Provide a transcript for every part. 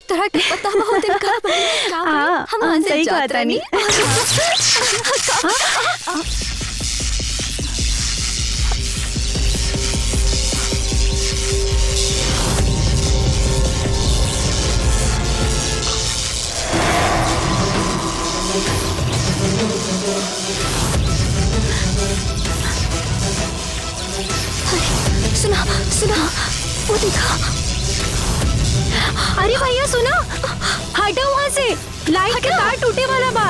तरह के पता बहुत दिन का का हाँ, हम हाँ, वहाँ से सही जात कहता रहनी। सुना सुना वो देखा अरे भैया सुनो हटो वहाँ से लाइट के तार टूटे वाला बा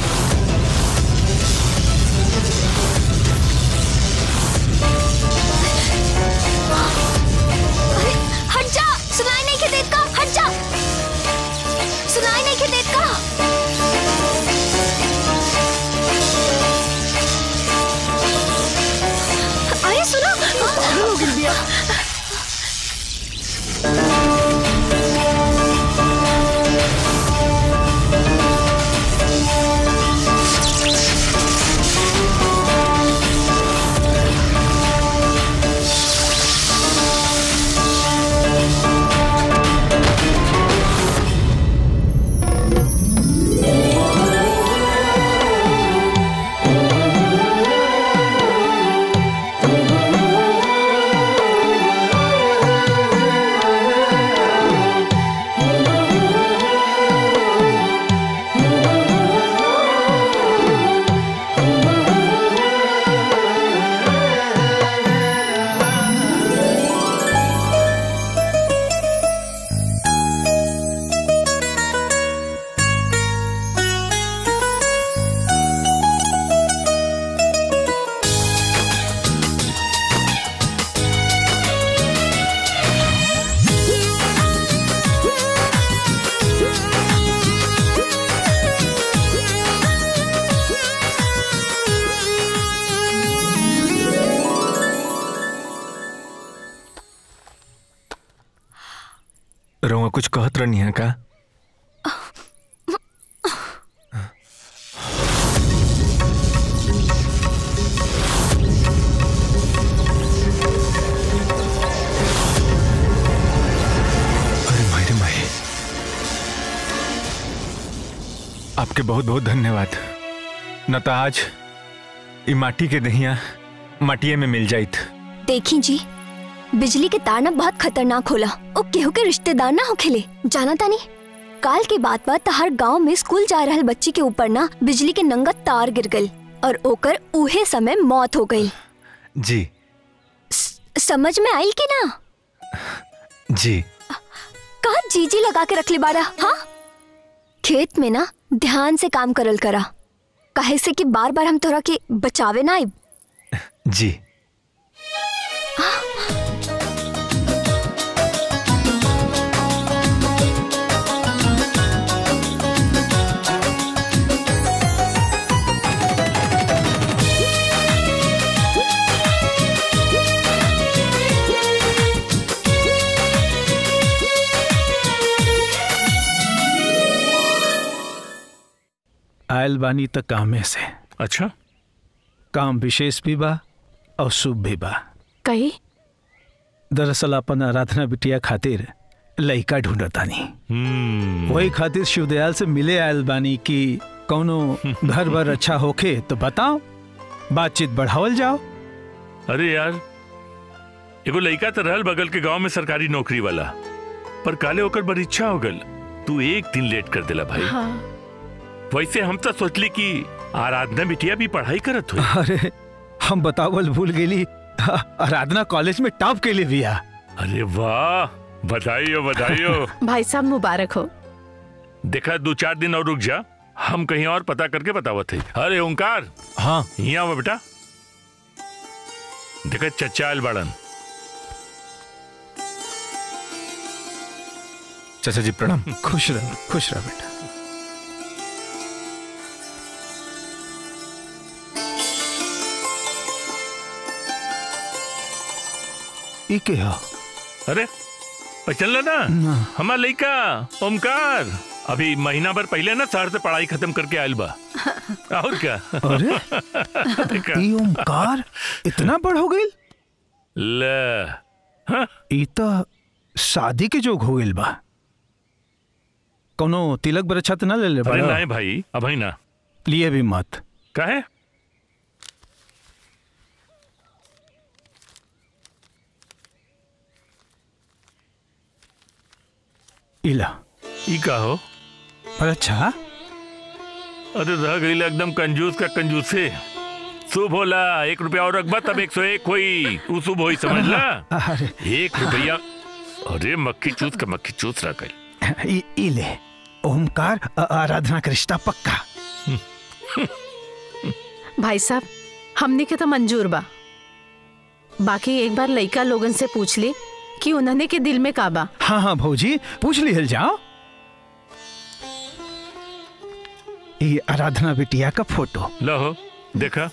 अरे हट जा सुनाई नहीं के देत का हट जा सुनाई नहीं के देत का अरे सुनो रउआ कुछ कहत रहनी है का अरे माई रे माई आपके बहुत बहुत धन्यवाद न तो आज ई माटी के दहिया माटिए में मिल जाइत देखी जी बिजली के तार ना बहुत खतरनाक होला ओ केहू के रिश्तेदार ना होखेले जाना तानी काल के बात बात हर गांव में स्कूल जा रहल बच्ची के ऊपर ना बिजली के नंगा तार गिर गई और ओकर उहे समय मौत हो गई जी समझ में आई कि ना जी कहा जीजी लगा के रख ले बाड़ा हाँ खेत में ना ध्यान से काम करल करा काहे से कि बार बार हम तोरा के बचावे ना आइब जी आयल बानी त कामे से अच्छा काम विशेष भी बा और शुभ भी बा कही दरअसल अपन आराधना बिटिया खातिर लइका ढूंढतानी हम्म वही खातिर शिवदयाल से मिले आयल बानी कि कौनो घर बार अच्छा होखे तो बताओ बातचीत बढ़ावल जाओ अरे यार एगो लड़का तो रहल बगल के गांव में सरकारी नौकरी वाला पर काले होकर बड़ी इच्छा हो गल तू एक दिन लेट कर दिला भाई हाँ वैसे हम तो सोचली कि आराधना बिटिया भी पढ़ाई करत हुई अरे हम बतावल भूल गेली आराधना कॉलेज में टॉप के लिए बिया अरे वाह बधाई हो बधाई हो भाई साहब मुबारक हो देखा दो चार दिन और रुक जा हम कहीं और पता करके बतावत है अरे ओंकार हाँ यहाँ आओ बेटा देखा चचा आयल बाड़न चाचा जी प्रणाम खुश रह खुश रह बेटा ई के हो अरे पहचान ना ना। हमार लड़का ओमकार अभी महीना भर पहले ना शहर से पढ़ाई खत्म करके आयल बा और क्या अरे देखा ई ओमकार इतना बड़ हो गई ले हाँ, ई तो शादी के जोग हो गइल बा कोनो तिलक बरछा तो ना ले ले अरे बड़ा? नहीं भाई अभी ना लिए भी मत काहे इला ई का हो पर अच्छा अरे रह गई एकदम कंजूस का कंजूस से शुभ होला एक रुपया और रखबा तब एक सौ एक हुई उ शुभ हुई समझ ला अरे एक रुपया अरे मक्खी चूस का मक्खी चूस रह गई इ, इ ले ओमकार आ- आराधना का रिश्ता पक्का भाई साहब हमने के तो मंजूर बा बाकी एक बार लइका लोगन से पूछ ली कि उन्होंने के दिल में का बा हाँ हाँ भौजी पूछ लिहल जाओ ये आराधना बिटिया का फोटो लहो देखा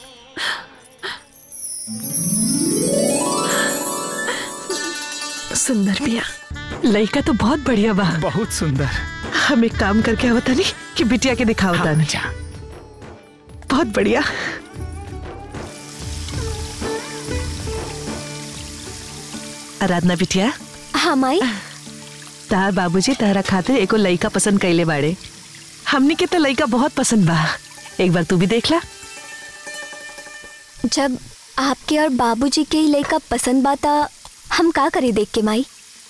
सुंदर बिया लड़का तो बहुत बढ़िया बा बहुत सुंदर हम एक काम करके आवता नहीं कि बिटिया के दिखावता हाँ, नहीं जा। बहुत बढ़िया आराधना बिटिया हाँ माई तार बाबूजी तारा खातिर एको लइका पसंद कैले बाड़े हमनी के तो लइका बहुत पसंद बा एक बार तू भी देख ला जब आपके और बाबूजी के ही लड़का पसंद बाता हम का करे देख के माई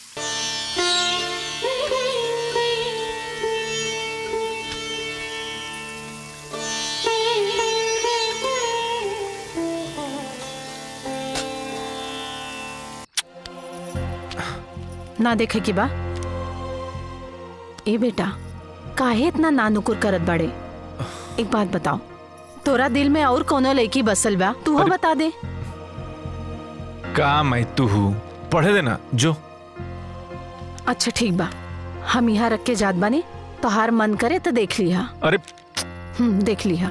ना देखे की बा ए बेटा काहे इतना नानुकुर करत बाड़े एक बात बताओ तोरा दिल में और कोनो लड़की बसल बा तू अरे- बता दे का मैं तू हूँ पढ़े देना जो अच्छा ठीक बा हम यहाँ रख के जात बानी तोहार मन करे तो देख लिहा अरे हम्म देख लिहा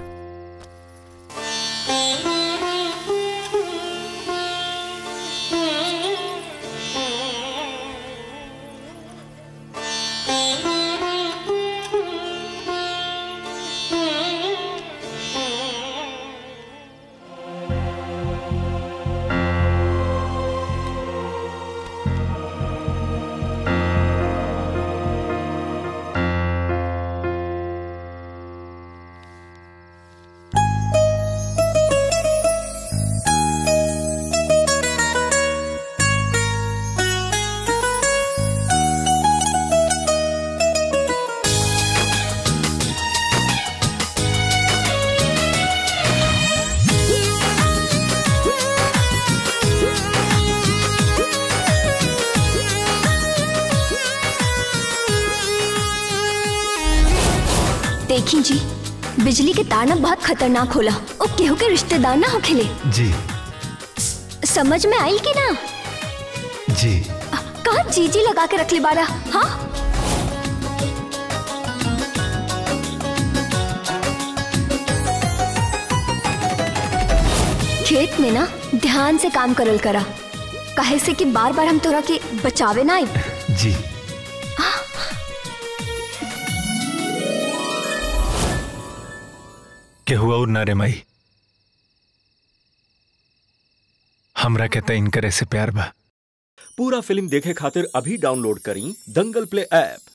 देखी जी बिजली के तार ना बहुत खतरनाक होला ओ केहू के रिश्तेदार ना होखेले जी समझ में आई कि ना जी कहा जी जी लगा के रख ले बारा हाँ खेत में ना ध्यान से काम करल करा काहे से कि बार बार हम तोरा के बचावे ना आई जी केहू और ना रे माई हमरा के तइन करे से प्यार बा पूरा फिल्म देखे खातिर अभी डाउनलोड करी दंगल प्ले ऐप